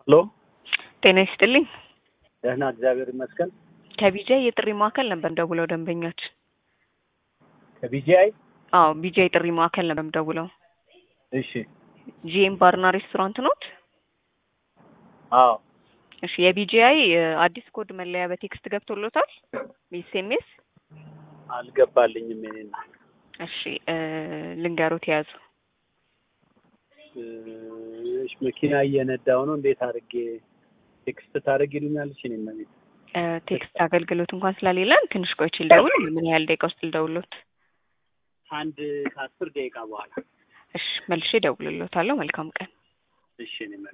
ሄሎ ጤና ይስጥልኝ። ደህና እግዚአብሔር ይመስገን። ከቢጃይ የጥሪ ማዕከል ነበር ደውለው ደንበኛችን። ከቢጂአይ አዎ ቢጃይ የጥሪ ማዕከል ነበር ደውለው። እሺ። ጂኤም ባርና ሬስቶራንት ኖት? አዎ እሺ የቢጂአይ አዲስ ኮድ መለያ በቴክስት ገብቶሎታል? ኤስኤምኤስ? አልገባልኝም። የኔና እሺ እ ልንገሮት የያዙ እሺ፣ መኪና እየነዳው ነው። እንዴት አድርጌ ቴክስት ታደርጊልኛለሽ? እኔ ነው እ ቴክስት አገልግሎት እንኳን ስለሌለን ትንሽ ቆይቼ ልደውል። ምን ያህል ደቂቃ ውስጥ ልደውሎት? አንድ ከአስር ደቂቃ በኋላ እሺ መልሼ እደውልሎታለሁ። መልካም ቀን። እሺ እኔ